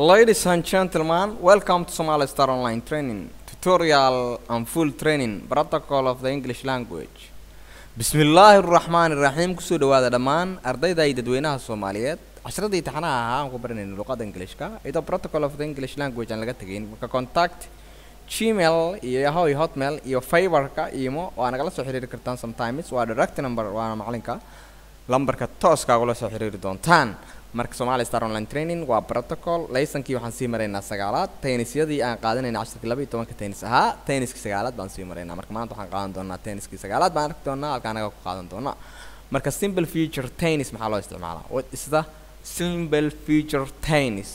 Ladies and gentlemen, welcome to Somali Star Online Training tutorial and full training protocol of the English language. Bismillaahi Raxmaani Raxiim kusoo dhawaada dhammaan ardayda iyo dadweynaha Soomaaliyeed casharadii taxanaha ahaa aan ku baranayno luqadda Ingiriiska iyadoo protocol of the English language aan laga tegayn marka contact gmail iyo yahoo iyo hotmail iyo fiverka imo waa nagala soo xiriiri kartaan sometimes waa direct number waana macalinka lambarka tooska ugula soo xiriiri doontaan marka Somali Star Online Training waa protocol laysankii waxaan sii maraynaa sagaalaad tennisyadii aan qaadanayna casharkii laba iyo tobanka tennis ahaa tenniskii sagaalaad baan sii maraynaa marka maanta waxaan qaadan doonaa tenniskii sagaalaad baan arki doonaa halka anaga ku qaadan doonaa marka simple future tennis maxaa loo isticmaalaa what is the simple future tennis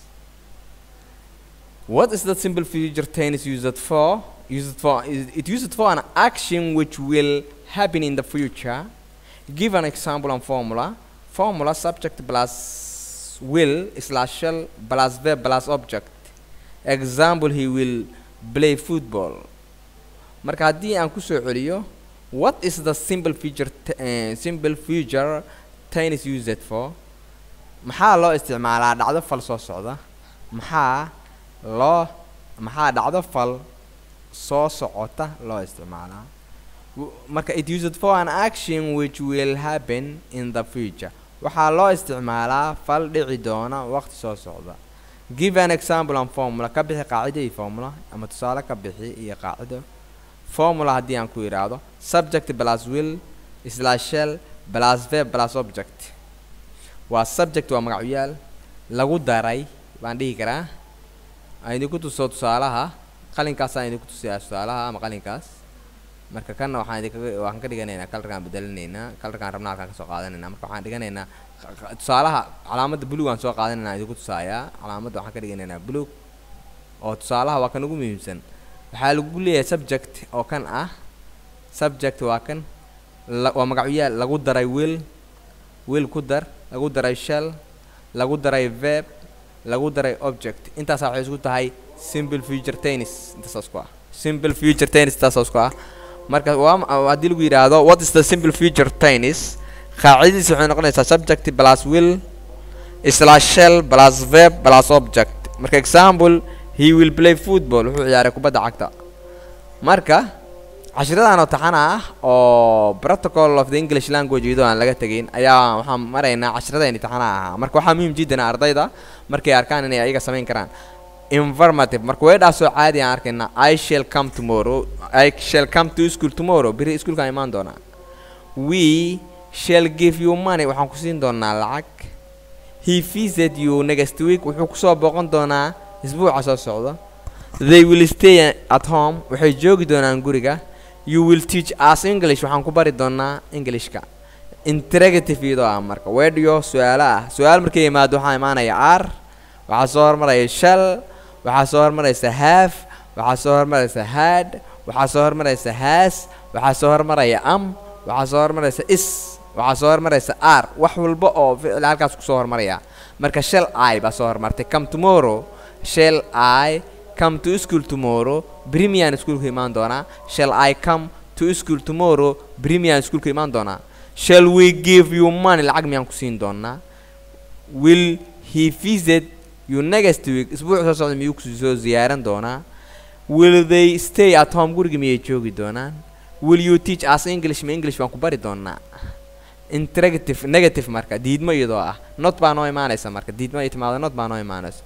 what is the simple future tennis used for used for it used for an action which will happen in the future give an example and formula formula subject plus will slash shall plus verb plus object example he will play football marka haddii aan kusoo celiyo what is the simple future uh, simple future tennis used for maxaa loo isticmaalaa dhacdo fal soo socda maxaa loo maxaa dhacdo fal soo socota loo isticmaalaa marka it used for an action which will happen in the future waxaa loo isticmaalaa fal dhici doona waqti soo socda give an example and formula ka bixi qaacido iyo formula ama tusaale ka bixi iyo qaacido formula haddii aan ku idhaahdo subject plus will slash shell plus verb plus object waa subject waa magacyaal lagu daray baan dhihi karaa aan idinku tuso tusaalaha qalinkaas aan idinku tusayaa tusaalaha ama qalinkaas marka kanna waxaan idinkaga waxaan ka dhiganaynaa kalarkaan bedelinaynaa kalarkaan rabna halkaan kasoo qaadanaynaa marka waxaan dhiganaynaa tusaalaha calaamadda blue aan soo qaadanaynaa idinku tusaayaa calaamadda waxaan ka dhiganaynaa blue oo tusaalaha waa kan ugu muhiimsan waxaa lagu leeyahay subject oo kan ah subject waa kan waa magacyaal lagu daray will will ku dar lagu daray shell lagu daray verb lagu daray object intaasaa waxay isku tahay simple future tennis intaasaas ku ah simple future tennis intaasaas ku ah marka waa haddii lagu yidhaahdo what is the simple future tennis qaacidadiisa waxay noqonaysaa subject plus will slash shell plus verb plus object marka example he will play football wuxuu ciyaaray kubadda cagta marka cashiradan oo taxana ah oo protocol of the english language iyadoo aan laga tegayn ayaa waxaan maraynaa cashiradayni taxana ahaa marka waxaa muhiim jiddan ardayda markay arkaan inay ayaga samayn karaan informative marka weedhaasoo caadi aan arkaynaa i shall come tomorrow i shall come to school tomorrow beri iskuulkaan imaan doonaa we shall give you money waxaan ku siin doonaa lacag he visit you next week wuxuu kusoo booqan doonaa isbuuca soo socda they will stay at home waxay joogi doonaan guriga you will teach us english waxaan ku bari doonaa englishka interrogative iyadoo ah marka weedhiyo su-aalo ah su-aal markay yimaado waxaa imaanaya r waxaa soo hormaraya shall waxaa soo hormaraysa have waxaa soo hormaraysa had waxaa soo hormaraysa has waxaa soo hormaraya am waxaa soo hormaraysa is waxaa soo hormaraysa r wax walba oo ficil halkaas kusoo hormaraya marka shall i baa soo hormartay come tomorrow shall i come to school tomorrow brimian iskuulka imaan doonaa shall i come to school tomorrow brimian iskuulka imaan doonaa shall we give you money lacag miyaan ku siin doonaa will he visit you next week isbuuc soo socda miyuu kusoo ziyaaran doonaa will they stay at home guriga miyay joogi doonaan will you teach us english ma english baan ku bari doonaa interrogative negative marka diidmo iyadoo ah not baa noo imaanaysa marka diidmo ay timaado not baa noo imaanaysa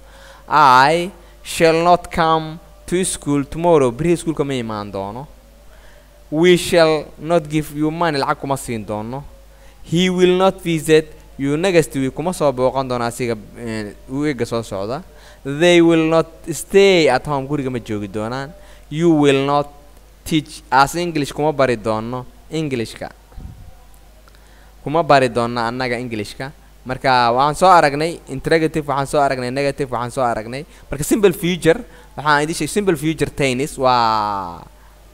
i shall not come to school tomorrow berihi iskuulka ma imaan doono we shall not give you money lacag kuma siin doono he will not visit you next week kuma soo booqan doona asiga weega soo socda they will not stay at home guriga ma joogi doonaan you will not teach us english kuma bari doono englishka kuma bari doona annaga englishka marka waxaan soo aragnay interrogative waxaan soo aragnay negative waxaan soo aragnay marka simple future waxaan idin sheegay simple future tennis waa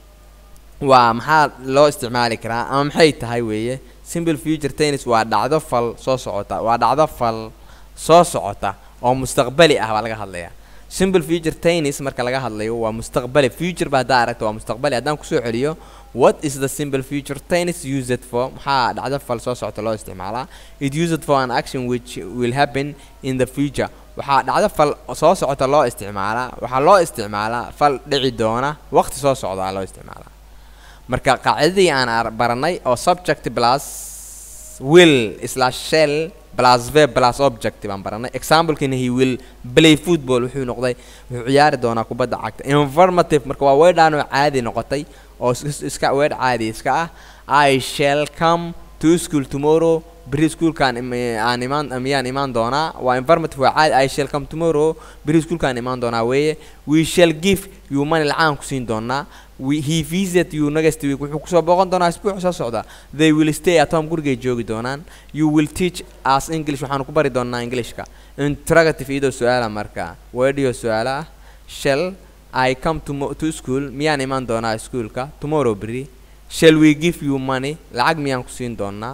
waa maxaa loo isticmaali karaa ama maxay tahay weeye simple future tennis waa dhacdo fal soo socota waa dhacdo fal soo socota oo mustaqbali ah baa laga hadlayaa simple future tennis marka laga hadlayo waa mustaqbali future ba haddaa aragto waa mustaqbali haddaan kusoo celiyo what is the simple future tennis used for maxaa dhacdo fal soo socota loo isticmaalaa it used for an action which will happen in the future waxaa dhacdo fal soo socota loo isticmaalaa waxaa loo isticmaalaa fal dhici doona waqti soo socdaa loo isticmaalaa marka qaacidadii aan ar- baranay oo subject plus will slash shell plus verb plus object baan baranay examplekina he will play football wuxuu noqday wuxuu ciyaari doonaa kubadda cagta informative marka waa weedhaan oo caadi noqotay oo is- is- iska weedh caadi iska ah i shall come to school tomorrow beri schoolkaan im- aan imaan miyaan imaan doonaa waa informative waa caadi i shall come tomorrow beri schoolkaan imaan doonaa weeye we shall give you money lacaan ku siin doonaa we, he visit you next week wuxuu kusoo booqan doonaa isbuuc soo socda they will stay at home gurigay joogi doonaan you will teach us english waxaanu ku bari doonaa englishka interrogative iyadoo su-aala marka weedhiyo su-aala ah shall i come to, mo- to school miyaan imaan doonaa iskuolka tomorrow beri shall we give you money lacag miyaan ku siin doonaa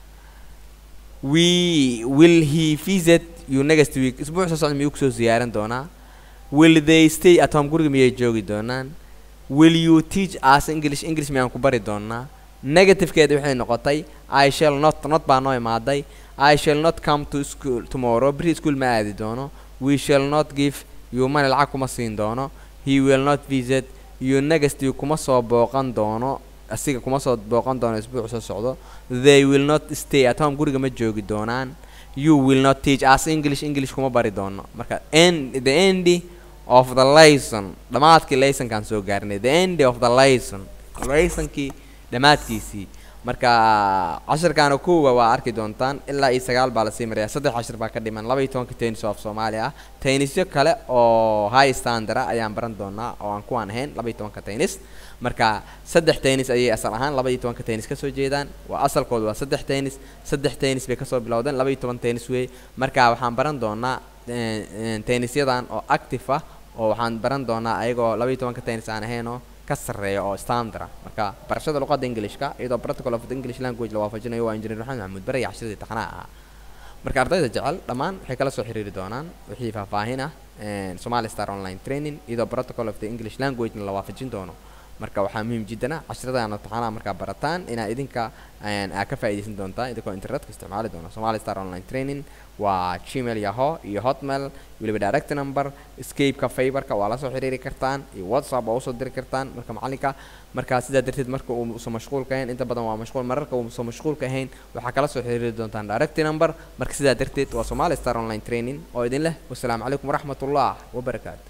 we will he visit you next week isbuuc soo socda miyuu kusoo ziyaaran doonaa will they stay at home guriga miyay joogi doonaan will you teach us english english miyaan ku bari doonaa negativekeeda waxay noqotay i shall not not baa noo imaaday i shall not come to school tomorrow beri school ma aadi doono we shall not give you money lacag kuma siin doono he will not visit you next week kuma soo booqan doono asiga kuma soo booqan doono isbuuc soo socdo they will not stay at home guriga ma joogi doonaan you will not teach us english english kuma bari doono marka end the end of the lesson dhammaadkii lessonkaan soo gaarnay the end of the lesson lessonkii dhammaadkiisii marka cashirkaana kuwa waa arki doontaan ilaa iyo sagaal baa lasii maraya saddex cashir baa ka dhiman laba iyo tobanka tennis of soomaaliya ah tennisyo kale oo high standard ah ayaan baran doonaa oo aan kuwaan ahayn laba iyo tobanka tennis marka saddex tennis ayay asal ahaan laba iyo tobanka tennis kasoo jeedaan waa asalkoodu waa saddex tennis saddex tennis bay kasoo bilowdeen laba iyo toban tennis wey marka waxaan baran doonaa eh, eh, tennisyadan oo active ah oo waxaan baran doonaa ayagoo laba iyo tobanka tennis aan ahayn oo ka sarreeya oo standard ah marka barashada luqadda englishka iyadoo protocol of the english language la waafajinayo waa engineer maxamed maxamuud bare iyo cashiradii taxanaha ahaa marka ardayda jecel dhammaan waxay kala soo xiriiri doonaan wixii faahfaahin ah eh, somali star online training iyadoo protocol of the english language la waafajin doono marka waxaa muhiim jiddana cashiradana taxanaha markaa barataan inaa idinka een, aa ka faa'iidaysan doontaa idinkoo internetka isticmaali doona somali star online training waa gmail yaho iyo hotmail weliba direct number escapeka fiberka waa la soo xiriiri kartaan iyo whatsapp waa usoo diri kartaan marka macalinka marka sidaa darteed marka uu usan mashquulka ahayn inta badan waa mashquul mararka uu usan mashquulka ahayn waxaa kala soo xiriiri doontaan direct number marka sidaa darteed waa somali star online training oo idin leh wasalaamu calaykum waraxmat ullah wabarakaatu